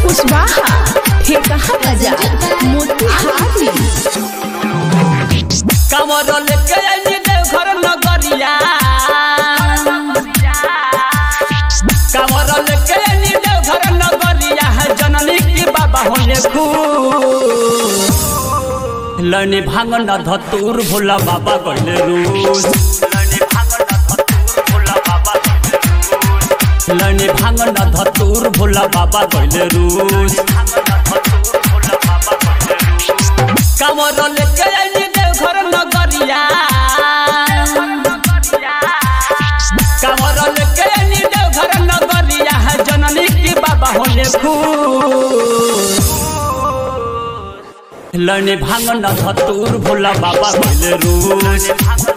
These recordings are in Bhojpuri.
कुशवाहा ठेकहा बाजार मोतिहारी कमर लेके आइनी देवघर नगरिया कमर लेके आइनी देवघर नगरिया है जननी की बाबा होने खूब लनी भांग न धतूर भोला बाबा गइले रूस लनी भांग न धतूर भोला बाबा गइले रूस कमर लेके आइनी देवघर नगरिया कमर लेके आइनी देवघर नगरिया है जननी की बाबा होने खूब लने भांग न धतूर भोला बाबा गइले रूस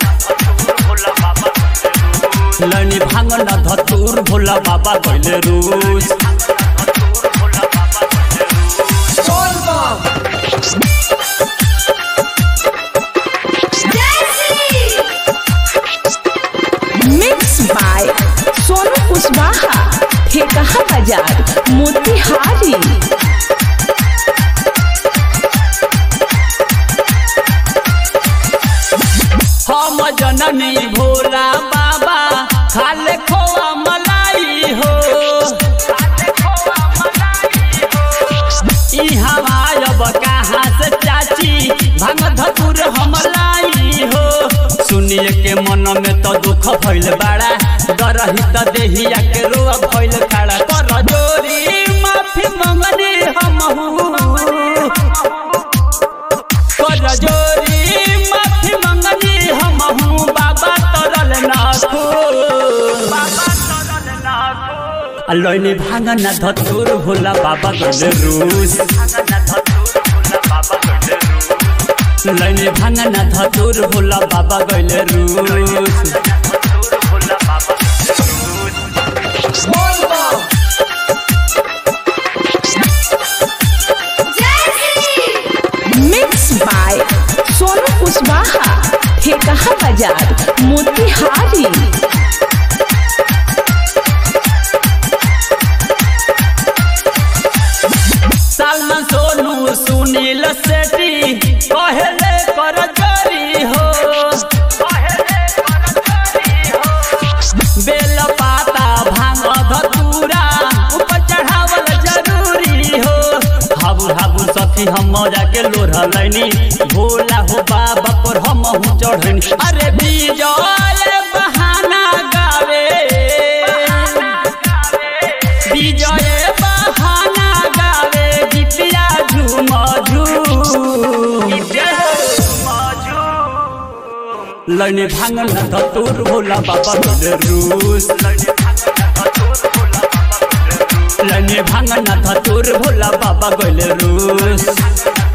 लने भांग न धतूर भोला बाबा गइले रूस मिक्स बाय सोनू कुशवाहा ठेकहा बाजार मोतिहारी हम जननी भोला बाबा खाले खोआ मलाई हो ई हमायब कहाँ से चाची भांग धतुर हम लाई हो सुनिए के मन में तो दुख भइल बाड़ा डरही त देहिया के रोआ भइल खड़ा कर जोरी माफी मंगनी हमहू कर जोरी माफी मंगनी हमहू बाबा तरल नाखो लैनी भांगन धतुर भोला बाबा गले रूस लैनी भांगन धतुर भोला बाबा गले रूस मिक्स बाय सोनू कुशवाहा ठेकहा बाजार मोतिहारी सलमान सोनू सुनील सेठी कहले कर जोरी हो बेल पाता भांग धतूरा ऊपर चढ़ावल जरूरी हो हाबू हाबू सखी हम मजा के लोढ़ लैनी भोला हो बाबा पर हम हूँ चढ़नी अरे विजय बहाना गावे विजय बहाना गावे गीतिया झूम झूम लैने भांगन धतूर भोला बाबा गले रूस लैने भांगन धतूर भोला बाबा गले रूस